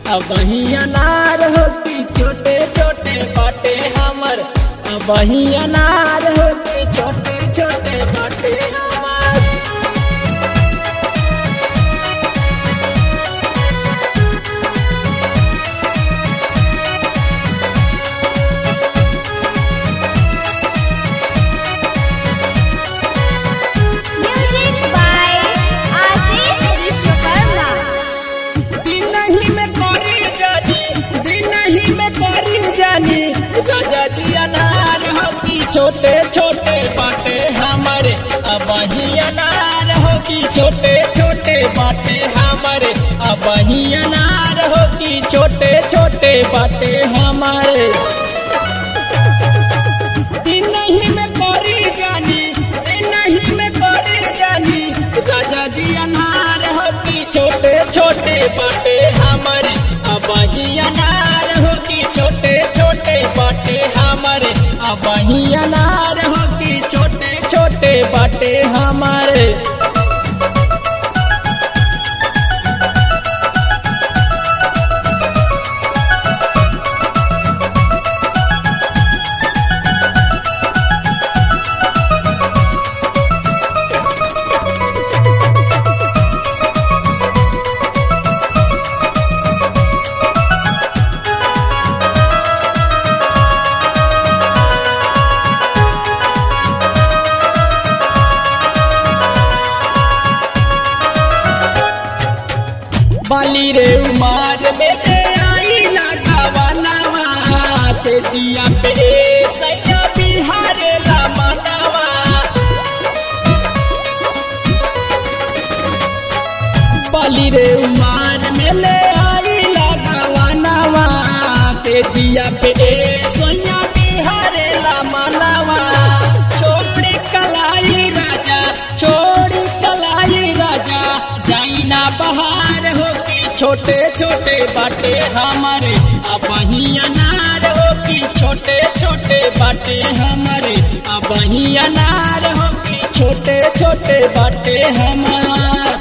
अब वही अनार हो कि छोटे छोटे बाटे हमर अब वही अनार हो कि छोटे छोटे बाटे हमर Music by Ashish Vishwakarma. दिन ही में करी जानी दिन ही में करी जानी राजा जी अनार हो कि छोटे छोटे बाटे हमारे अब वही अनार हो कि छोटे छोटे बाटे हमारे अब वही अनार हो कि छोटे छोटे बाटे हमारे दिन ही में करी जानी दिन ही में करी जानी राजा जी अनार हो कि छोटे छोटे बाटे हमारे अब ही अनार हो कि छोटे छोटे बाटे हमारे अब ही अनार हो कि छोटे छोटे बाटे हमारे बाली रे उमार बेटे आई लगावा नवा से जिया पे सैया बिहारे ला मनावा बाली रे उमार में ले आई लगावा नवा से जिया पे सैया बिहारे ला मनावा छोड़ी कलाई राजा छोड़ी कलाई राजा जाइना बहार हो कि छोटे छोटे बाटे हमारे अब ही अनार हो कि छोटे छोटे बाटे हमारे अब ही अनार हो कि छोटे छोटे बाटे हमारे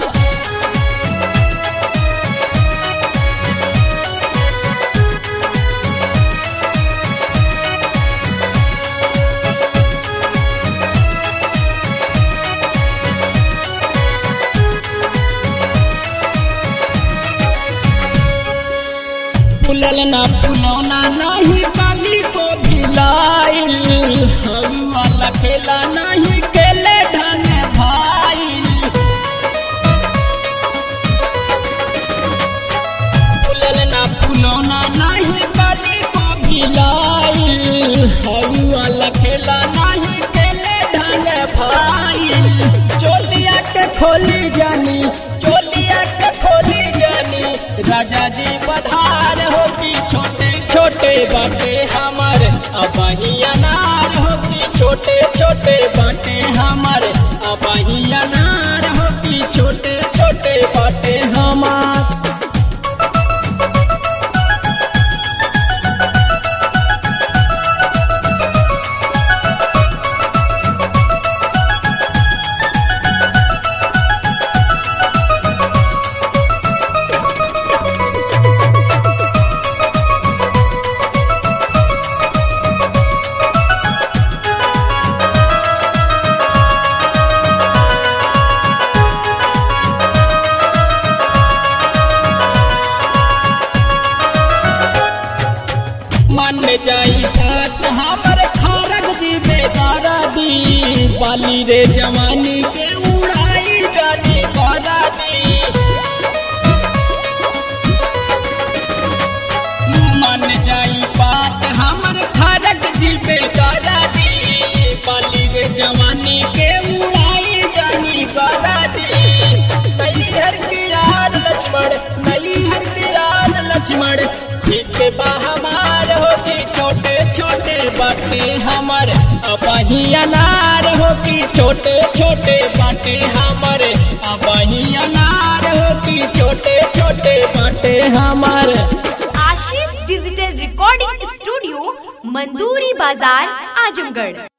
फुलल ना फुलौना नहीं काली को भिलाइल हवा लखेला नहीं केले ढंग भाईल फुलल ना फुलौना नहीं काली को भिलाइल हवा लखेला नहीं केले ढंग भाईल चोलिया के खोली जानी चोलिया के खोली जानी राजा जी पधार हो कि छोटे छोटे बाटे हमारे अब ही अनार हो कि छोटे छोटे बाटे हमारे अब ही अनार हो कि छोटे छोटे बाटे हमारे मन में जाई बात हमर खारक जी बेदारा दी बाली रे जवानी के उड़ाई जानी करा दी मन जाई बात हमर खारक जी बेदारा दी बाली रे जवानी के उड़ाई जानी करा दी नई हर के यार लक्ष्मण नई हर के यार लक्ष्मण ठीक बा हमार होती छोटे छोटे बाटे हमारे अबही अनार होती छोटे छोटे बाटे हमारे अबही अनार होती छोटे छोटे बाटे हमारे Ashish digital recording studio Manduri Bazar Azamgarh